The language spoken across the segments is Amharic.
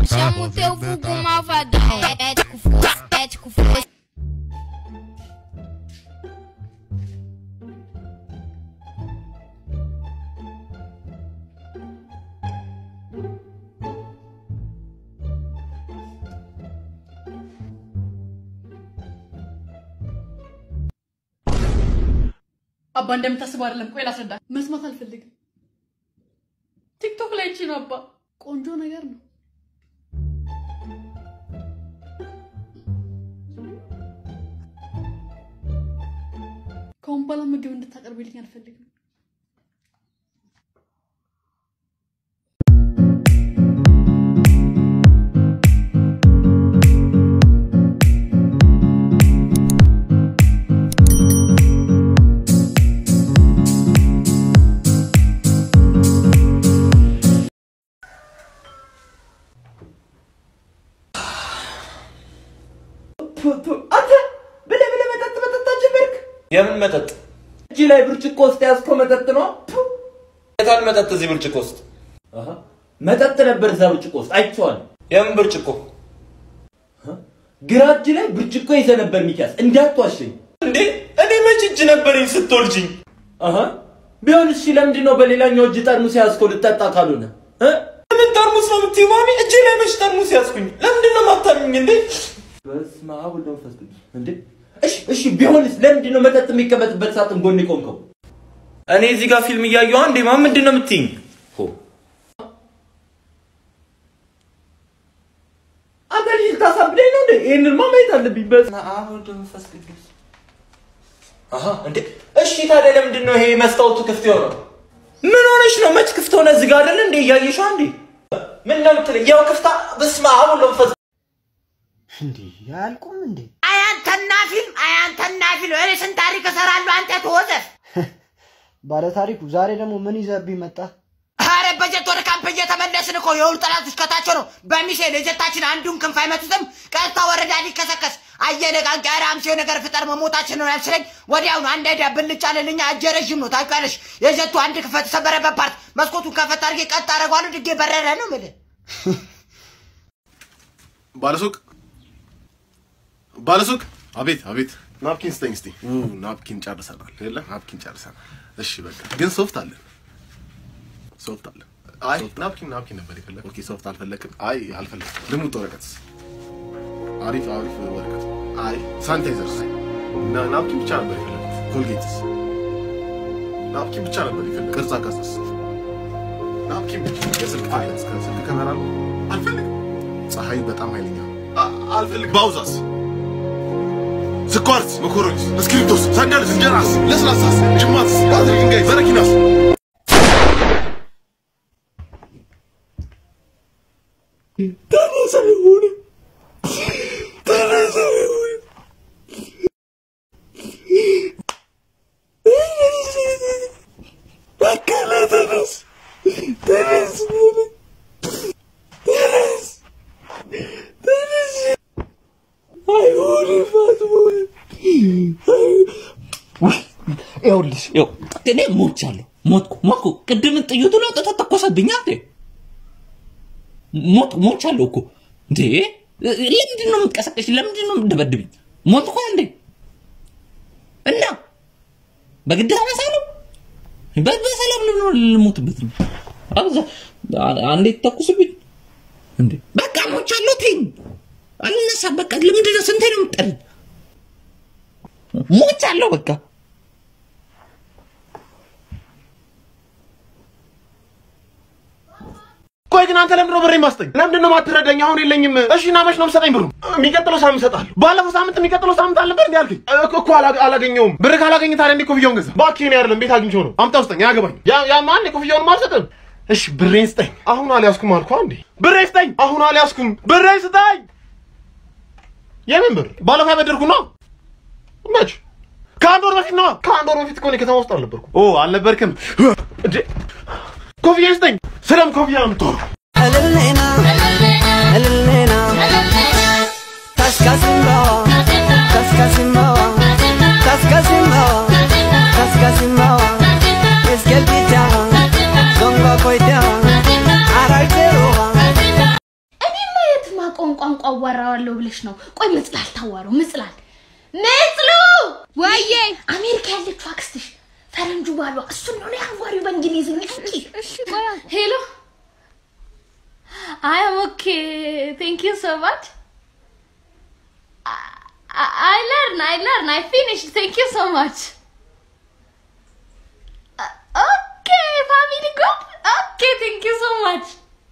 Chama o teu vulgo malvadão. Ético, fofo, ético, fofo. አባ እንደምታስበው አይደለም። ቆይ ላስረዳ። መስማት አልፈልግም። ቲክቶክ ላይ እቺ ነው አባ። ቆንጆ ነገር ነው። ከአሁን በኋላ ምግብ እንድታቀርብልኝ አልፈልግም። አንተ ብለህ ብለህ መጠጥ መጠጣት ጀመርክ? የምን መጠጥ? እጅ ላይ ብርጭቆ ውስጥ ያዝከው መጠጥ ነው? የታል መጠጥ እዚህ ብርጭቆ ውስጥ? አሃ፣ መጠጥ ነበር እዛ ብርጭቆ ውስጥ አይቼዋለሁ። የምን ብርጭቆ? ግራ እጅ ላይ ብርጭቆ ይዘህ ነበር ሚኪያስ፣ እንዳትዋሸኝ። እንዴ እኔ መች እጅ ነበረኝ ስትወልጅኝ? አሃ፣ ቢሆን እሺ፣ ለምንድን ነው በሌላኛው እጅ ጠርሙስ ያዝከው ልጠጣ ካልሆነ? እ? ምን ጠርሙስ ነው የምትይው ማሚ? እጄ ላይ መች ጠርሙስ ያዝኩኝ? ለምንድን ነው የማታምኝ እንዴ? በስመ አብ ወወልድ ወመንፈስ ቅዱስ። እንዴ እሺ፣ እሺ፣ ቢሆንስ ለምንድን ነው መጠጥ የሚቀመጥበት ሳጥን ጎን የቆምከው? እኔ እዚህ ጋር ፊልም እያየሁ አንዴ ማ ምንድን ነው የምትይኝ? ሆ አንተ ልጅ ልታሳብደኝ ነው እንዴ? ይሄንንማ ማየት አለብኝ። በስመ አብ ወልድ መንፈስ ቅዱስ። አሃ እንዴ እሺ፣ ታዲያ ለምንድን ነው ይሄ መስታወቱ ክፍት የሆነው? ምን ሆነሽ ነው? መች ክፍት ሆነ? እዚህ ጋር አይደል እንዴ እያየሽው አንዴ ምን ነው የምትለኝ? ያው ክፍታ። በስመ አብ ወልድ መንፈስ እንዴ ያልቁም እንዴ አያንተና ፊልም አያንተና ፊልም እኔ ስንት ታሪክ እሰራለሁ አንተ ተወዘፍ ባለ ታሪኩ ዛሬ ደግሞ ምን ይዘብኝ መጣ? አረ በጀት ወደ ካምፕ እየተመለስን እኮ የሁሉ ጠላቶች ከታቸው ነው በሚሳኤል የጀታችን አንዱን ክንፍ አይመቱትም ቀጥታ ወረዳ ሊከሰከስ አየነቃንቅ ኧረ አምሴው ነገር ፍጠር መሞታችን ነው ያልስለኝ ወዲያውኑ አንድ አይዲያ ብልጭ አለልኛ እጀ ረዥም ነው ታውቂያለሽ የጀቱ አንድ ክፍል ተሰበረበት ፓርት መስኮቱን ከፈት አድርጌ ቀጥ አደርገዋለሁ ድጌ በረረ ነው የምልህ ባለሱቅ ባለሱቅ፣ አቤት አቤት፣ ናፕኪን ስጠኝ እስቲ። ኡ ናፕኪን ጨርሰናል። የለ ናፕኪን ጨርሰናል። እሺ በቃ ግን ሶፍት አለን፣ ሶፍት አለን። አይ ናፕኪን ናፕኪን ነበር የፈለግ። ኦኬ ሶፍት አልፈለግም። አይ አልፈለግም። ልሙጥ ወረቀት፣ አሪፍ አሪፍ ወረቀት። አይ ሳኒታይዘርስ፣ ና ናፕኪን ብቻ ነበር የፈለግኩት። ኮልጌትስ፣ ናፕኪን ብቻ ነበር የፈለግኩት። ቅርጻ ቅርጽስ፣ ናፕኪን ብቻ። የስልክ ፋይለንስ ከስልክ ካሜራ ነው አልፈልግም። ፀሐይ በጣም ኃይለኛ ነው። አ- አልፈልግም። ባውዛስ ስኳርስ፣ መኮሮኒስ፣ እስክሪብቶስ፣ ሳንዳልስ፣ እንጀራስ፣ ለስላሳስ፣ ጅማትስ፣ ባትሪ ድንጋይ፣ በረኪናስ ይኸውልሽ ይኸው እኔ ሞቻለሁ ሞትኩ ሞትኩ ቅድምን ጥይቱን አውጥቶ ተኮሰብኝ እንዴ ሞት ሞቻለሁ እኮ እንዴ ለምንድን ነው የምትቀሰቀሽ ለምንድን ነው የምትደበድብኝ ሞትኩ እንዴ እና በግድ አነሳለሁ በ- በሰላም ልኖ ልሞትበት ነው አብዛ አንዴ ተኩስብኝ እንዴ በቃ ሞቻለሁ ተይኝ አልነሳ በቃ ለምንድን ነው ስንቴ ነው የምትጠሪኝ ሞቻለሁ በቃ ቆይ ግን አንተ ለምንድን ነው ብሬ ማስጠኝ? ለምንድን ነው ማትረዳኝ? አሁን የለኝም። እሺ እና መች ነው የምትሰጠኝ ብሩ? የሚቀጥለው ሳምንት እሰጥሃለሁ። ባለፈው ሳምንት የሚቀጥለው ሳምንት አልነበር እንዴ አልከኝ? እኮ እኮ አላ- አላገኘውም። ብር ካላገኘ ታዲያ እንዴ ኮፍያውን ገዛ? እባክህ እኔ አይደለም ቤት አግኝቼው ነው። አምጣ ውስጠኝ፣ አያገባኝ። ያ ያ ማን ኮፍያውን አልሰጥም። እሺ ብሬን ስጠኝ። አሁን አልያዝኩም አልኩህ እንዴ? ብሬን ስጠኝ። አሁን አልያዝኩም። ብሬን ስጠኝ። የምን ብር? ባለፈው ያበደርኩ ነው። መች? ከአንድ ወር በፊት ነው። ከአንድ ወር በፊት እኮ እኔ ከተማ ውስጥ አልነበርኩም። ኦ አልነበርክም እንዴ? ኮፍያ ስጠኝ። ስለም ኮፍያ ነው የምታወራው? እልልኔና እልልኔና ካስካሲምባዋ ካስካሲምባዋ ካስካሲምባዋ ካስካሲምባዋ እስኬልቢቻዋ ዞንጋ ኮይዳዋ አራይቴሮዋ እኔማ አዋራዋለሁ ብለሽ ነው? ቆይ ምጽላል ታዋረው ምጽላል ምጽሉ ወዬ አሜሪካ ያለችው አክስትሽ ፈረንጁ ባሏ እሱን ነው ያዋሪው በእንግሊዝኛ እንጂ። ሄሎ አይ አም ኦኬ ቴንክ ዩ ሶ ማች አይ ለርን አይ ለርን አይ ፊኒሽ ቴንክ ዩ ሶ ማች ኦኬ ፋሚሊ ግሩፕ ኦኬ ቴንክ ዩ ሶ ማች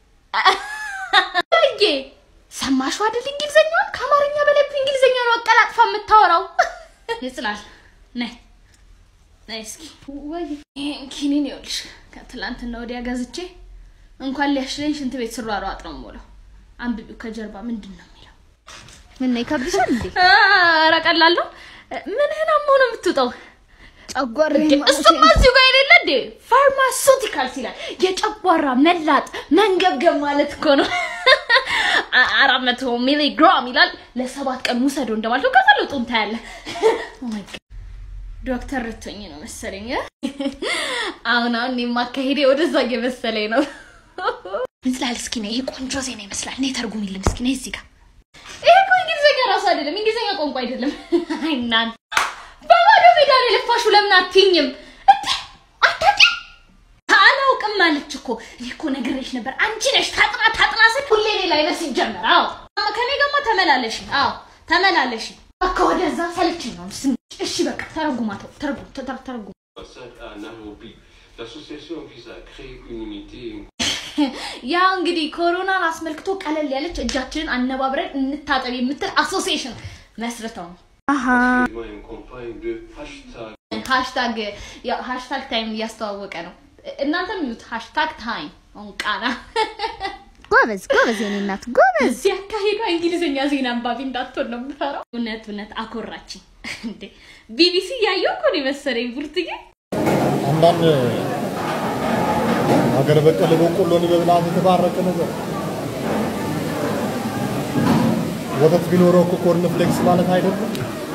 ወዬ ሰማሽው አይደል እንግሊዘኛውን ከአማርኛ በላይ እንግሊዘኛ ነው አቀላጥፋ የምታወራው ይጽላል ነይ ነይ እስኪ ወይ ይሄን ኪኒን ይኸውልሽ ከትላንትና ወዲያ ገዝቼ እንኳን ሊያሽለኝ ሽንት ቤት ስሯሯጥ ነው የምውለው አንብቢው ከጀርባ ምንድን ነው የሚለው ምን ነው ይከብድሻል እንዴ? ኧረ ቀላል ነው ምንህን አሞህ ነው የምትውጠው ጨጓራዬ እንዴ እሱማ እዚሁ ጋር የሌለ እንዴ ፋርማሱቲካልስ ይላል የጨጓራ መላጥ መንገብገብ ማለት እኮ ነው አ- አራት መቶ ሚሊግራም ይላል ለሰባት ቀን ውሰዶ እንደማለት ነው ከዛ ለውጡን ታያለህ Oh my God. ዶክተር ርቶኝ ነው መሰለኝ እ? አሁን አሁን እኔ ማካሄዴ ወደዛ እየመሰለኝ ነው እንስላል እስኪ ነይ ይሄ ቆንጆ ዜና ይመስላል ነይ ተርጉሚልን እስኪ ነይ እዚህ ጋር ይሄ እኮ እንግሊዝኛ ራሱ አይደለም እንግሊዝኛ ቋንቋ አይደለም አይ እናንተ በባዶ ሜዳ ላይ ለፋሽው ለምን አትይኝም እንዴ አታውቂም አላውቅም አለች እኮ እኔ እኮ ነግሬሽ ነበር አንቺ ነሽ ታጥና ታጥና ስል ሁሌ ሌላ አይነት ሲጀመር አዎ ከኔ ጋማ ተመላለሽ አዎ ተመላለሽ በቃ ወደዛ ሰልችኝ ነው ስም እሺ በቃ ተረጉማተው ተረጉም ተረ- ተረጉም à Nairobi. L'association vise à créer une unité et une ያው እንግዲህ ኮሮናን አስመልክቶ ቀለል ያለች እጃችንን አነባብረን እንታጠብ የምትል አሶሲዬሽን መስርተው ነው et une campagne de hashtag ሃሽታግ ያው ሃሽታግ ታይም እያስተዋወቀ ነው እናንተም ይዩት ሃሽታግ ታይም አሁን ቃና ጎበዝ ጎበዝ የኔ እናት ጎበዝ። እዚህ አካሄዷ እንግሊዝኛ ዜና አንባቢ እንዳትሆን ነው የምፈራው። እውነት እውነት አኮራችኝ እንዴ! ቢቢሲ እያየሁ እኮ ነው የመሰለኝ ቡርትዬ። አንዳንድ ሀገር በቀል በቆሎን በብልሃት የተባረቀ ነገር ወተት ቢኖረው እኮ ኮርን ፍሌክስ ማለት አይደለም።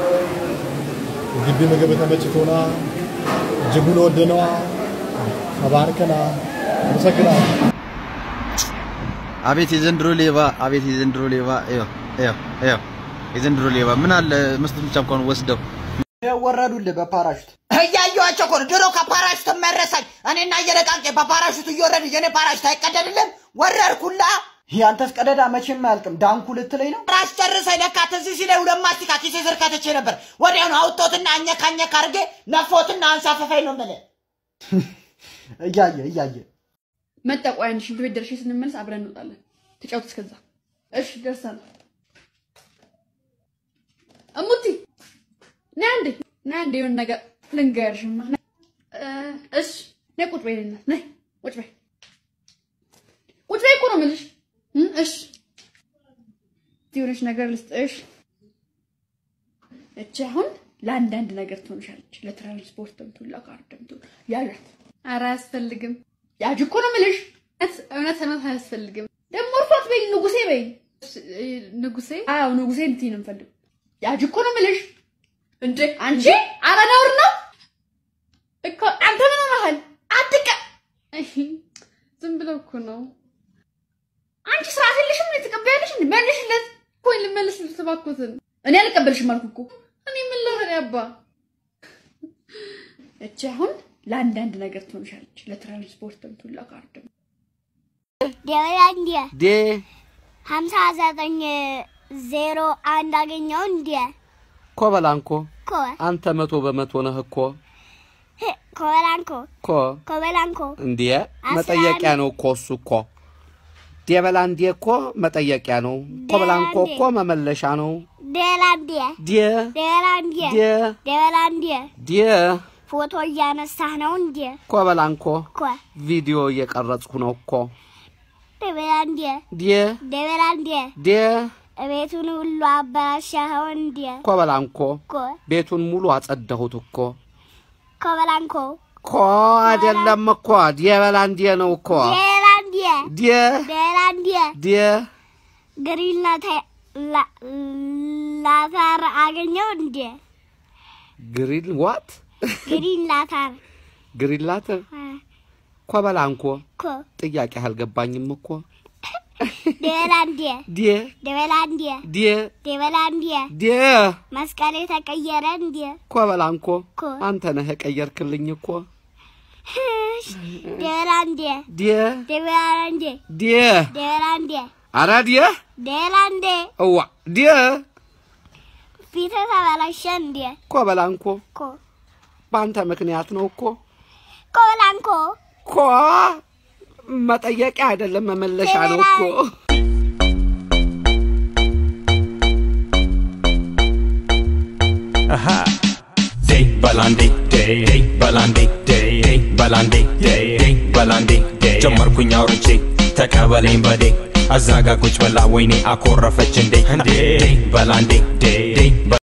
ግቢ ምግብ ተመችቶና እጅጉን ወደነዋ ተባርከና አመሰግናለሁ። አቤት የዘንድሮ ሌባ፣ አቤት የዘንድሮ ሌባ። ይኸው ይኸው ይኸው የዘንድሮ ሌባ ምን አለ መስጠት ብቻ እንኳን ወስደው ወረዱልህ በፓራሹት እያየኋቸው እኮ ነው። ድሮ ከፓራሹት መረሳኝ። እኔና እየነቃቄ በፓራሹት እየወረድ የኔ ፓራሹት አይቀደድልም። ወረድኩላ። ያንተስ ቀደዳ መቼም አያልቅም። ዳንኩ ልትለኝ ነው? ራስ ጨርሰኝ። ለካ ትዝ ሲለኝ ሁለት ማስቲካ ኪሴ ስር ከትቼ ነበር። ወዲያውኑ አውጦትና አኘክ አኘክ አድርጌ ነፎትና አንሳፈፈኝ ነው የምልህ። እያየ እያየ መጣ። ቆይ አንድ ሽንት ቤት ደርሼ ስንመለስ አብረን እንወጣለን። ተጫወት እስከዛ። እሺ ደርሰናል። እሙቲ ነይ አንዴ ነይ አንዴ የሆነ ነገር ልንገርሽማ። ነይ። እ፣ እሺ ነይ ቁጭ በይ እናት ነይ ቁጭ በይ ቁጭ በይ እኮ ነው የምልሽ። እ፣ እሺ እስቲ የሆነች ነገር ልስጥሽ። እቺ አሁን ለአንዳንድ ነገር ትሆንሻለች። ለትራንስፖርትም ትሁን ለካርድም ትሁን ያዣት። ኧረ አያስፈልግም። ያዥ እኮ ነው የምልሽ። እውነት እውነት እውነት አያስፈልግም። ደግሞ እርሷት በይ ንጉሴ በይ ንጉሴ። አዎ ንጉሴ እንትን ነው የምፈልገው። ያዥ እኮ ነው የምልሽ። እንዴ አንቺ ኧረ ነውር ነው እኮ አንተ ምን ሆነሃል? አትቀ ዝም ብለው እኮ ነው። አንቺ ስርዓት የለሽም እንዴ? ትቀበያለሽ እንዴ? መልሽለት። ቆይ ልመልስልሽ እባክዎትን። እኔ አልቀበልሽም አልኩ እኮ። እኔ ምን ልበል አባ? እቺ አሁን ለአንዳንድ ነገር ትሆንሻለች። ለትራንስፖርትም ትሁን ለካርድም ደበላንዲያ ዴ ሀምሳ ዘጠኝ ዜሮ አንድ አገኘው እንዲ ኮበላንኮ ኮ አንተ መቶ በመቶ ነህ እኮ ኮበላንኮ ኮ ኮበላንኮ እንዴ አስራ መጠየቂያ ነው እኮ እሱ እኮ ዴበላንዴ እኮ መጠየቂያ ነው። ኮበላንኮ እኮ መመለሻ ነው። ደበላንዲያ ዴ ደበላንዲያ ዴ ደበላንዲያ ዴ ፎቶ እያነሳህ ነው እንዲ ኮበላንኮ ኮ ቪዲዮ እየቀረጽኩ ነው እኮ ደበላንዲያ ዴ ደበላንዲያ ዴ ቤቱን ሁሉ አበላሻኸው እንዲ ኮበላንኮ ኮ ቤቱን ሙሉ አጸዳሁት እኮ ኮበላንኮ ኮ አይደለም እኮ ዴበላንዴ ነው እኮ ደበላንዲያ ዴ ደበላንዲያ ዴ ግሪን ላታር አገኘው እንዲ ግሪን ዋት ግሪን ላታር ግሪን ላትር ኮበላንኮ ኮ ጥያቄ አልገባኝም እኮ ደበላ እንዴ ዴ ደበላ እንዴ ዴ ደበላ እንዴ ዴ መስቀሌ ተቀየረ እንዴ ኮበላንኮ ኮ አንተ ነህ የቀየርክልኝ እኮ ደበላ እንዴ ዴ ደበላ እንዴ ዴ ደበላ እንዴ አረ ዴ ደበላ እንዴ እዋ ዴ ፊት ተበላሸ እንዴ ኮበላንኮ ኮ በአንተ ምክንያት ነው እኮ ኮላንኮ ኮ መጠየቂያ አይደለም መመለሻ ነው እኮ Aha. Day balandi day day balandi day day balandi day day balandi day ጀመርኩኝ አውርቼ ተቀበለኝ በዴ አዛጋ ቁጭ ብላ ወይኔ አኮረፈች እንዴ እንዴ በላንዴ ዴ ዴ